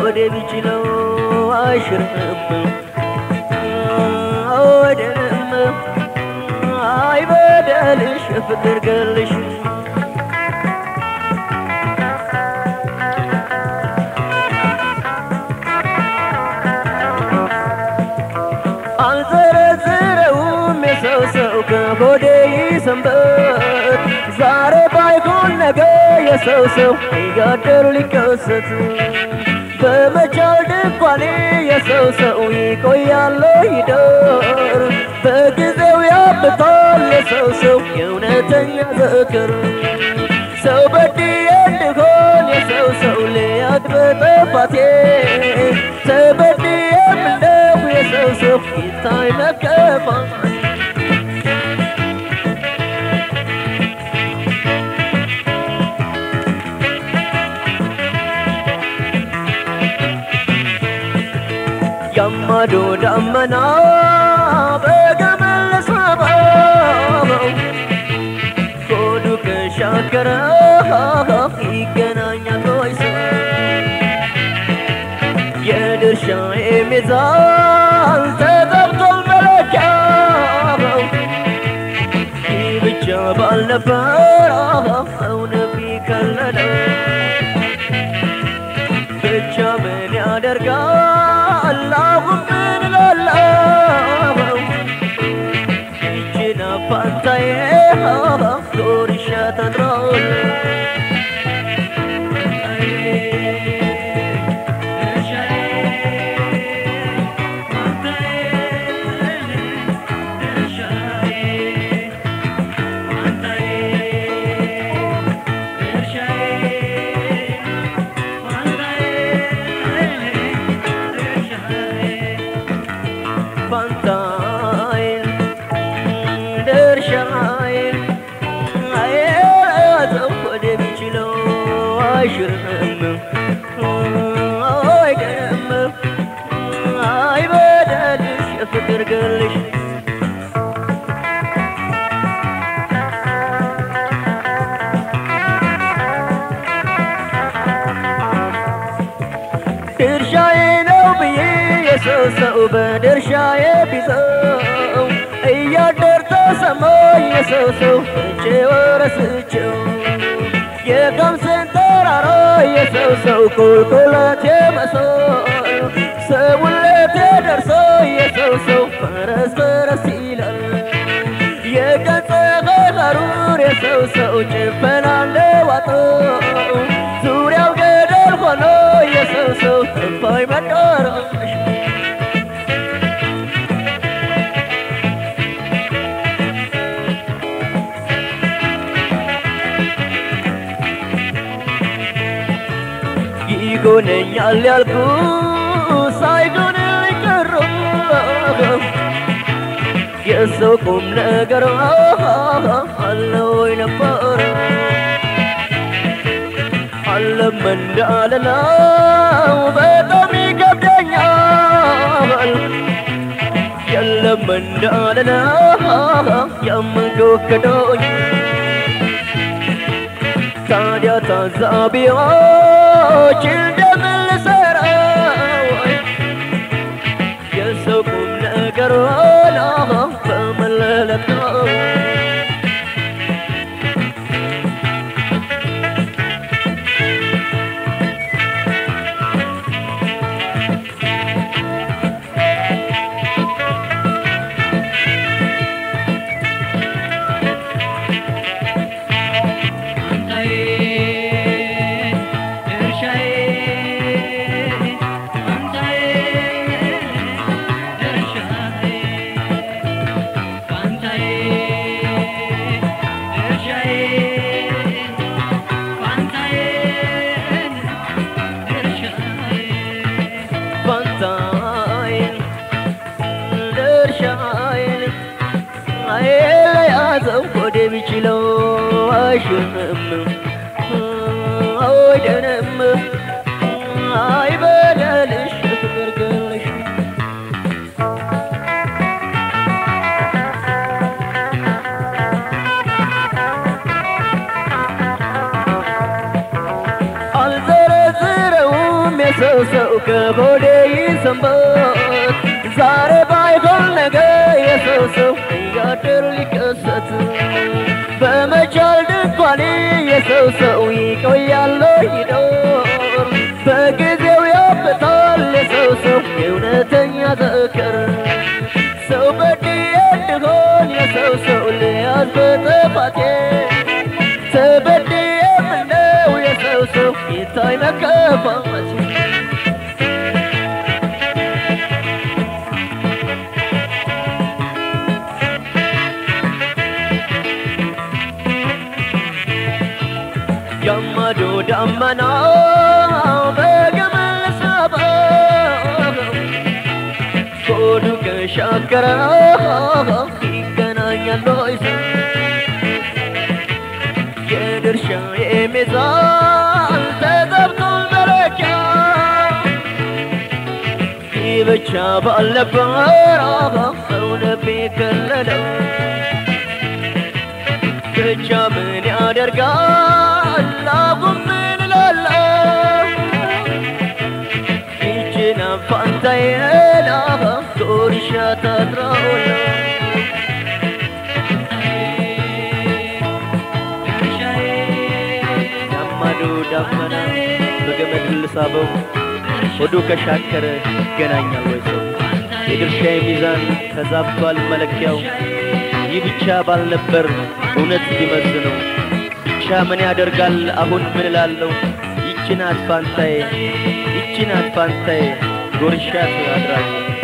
ወደ ቢችለው አይሽርም ወደንም አይበደልሽ ፍቅር ገልሽ አልዘረዝረውም የሰው ሰው ከሆዴ ይሰንበት ዛሬ ባይሆን ነገ የሰው ሰው እያደሩ ሊከሰት በመቻል ድንኳኔ የሰው ሰው ይቆያል ይደር በጊዜው ያብታል የሰው ሰው የእውነተኛ ዘክር ሰው በድዬ እንድሆን የሰው ሰው ልያት በጠፋቴ ተበድዬም እንደው የሰው ሰው ይታይ መከፋት ያማዶ ዳመና በገመል ሳበው ሆዱ ከሻከረ ይገናኛል ወይ ሰው የድርሻዬ ሚዛን ተጠብቷል መለኪያው ይህ ብቻ ባልነበር እውነት ቢከለለው ብቻ ምን ያደርጋል አሁን ምን እላለሁ ይችን አፋንታዬ ዶርሻ ተድሮል ፋንታዬን ድርሻዬን አየያዘው ወደ ቢችለው አይሽርም አይደም አይበደልሽ የፍቅር ገልሽ ድርሻዬ ነው ብዬ የሰው ሰው በድርሻዬ ቢዘው እያደር ተሰማኝ የሰው ሰው እጄ ወረስቸው የቀምስን ተራራ የሰው ሰው ቁልቁለት የመሶል ሰውለቴ ደርሶ የሰው ሰው ፈረስ ፈረስ ይላል የገጸ ሀሩር የሰው ሰው ጭፈና ለዋጠው ዙሪያው ገደል ሆኖ የሰው ሰው ጠፋኝ መዳረሻ ይጎነኛል ያልኩ ሳይጎን ቀረ የሰው ቁም ነገር አለ ወይ ነበር አለም እንዳልለው በጣም ይከብደኛል የለም እንዳልለው የምንጎክዶኝ ታዲያ ታዛቢዎች እንደምን ልሰራው የሰው ቁም ነገር ሆና በመለለት ነው ፋንታዬን ድርሻዬን የያዘው ወደ ቢችለው አይሽርም አይደንም አይበደልሽ ፍቅር ገለሽ አልዘረዝረውም የሰው ሰው ከሆዴ ይሰንበት ዛሬ ባይሆን ነገ የሰው ሰው እያደር ሊከሰት በመቻል ድንኳኔ የሰው ሰው ይቆያል ይኖር በጊዜው ያበታል የሰው ሰው የእውነተኛ ዘከር ሰው በድዬ እንድሆን የሰው ሰው ልያዝ በጥፋቴ ተበድዬ ምነው የሰው ሰው ይታይ መከፋቴ ገመዱ ደመና በገመድ ሰበብ ሆዱ ከሻከረ ይገናኛል ወይ ሰው የድርሻ የሚዛን ተገብቷል መለኪያ ይህ ብቻ ባልነበር እውነት ቢከለለው ብቻ ምን ያደርጋል አሁን ምን እላለሁ ይችን ፋንታዬን ዶርሻ ታጥራውላ ዳማዶ ዳመና በገመድ ልሳበው ሆዱ ከሻከረ ይገናኛል ወይ ሰው የድርሻዬ ሚዛን ተዛብቷል መለኪያው ይህ ብቻ ባልነበር እውነት ቢመዝነው ብቻ ምን ያደርጋል አሁን ምን እላለሁ ይቺ ናት ፋንታዬ ይቺ ናት ፋንታዬ ጎርሻት አድራለሁ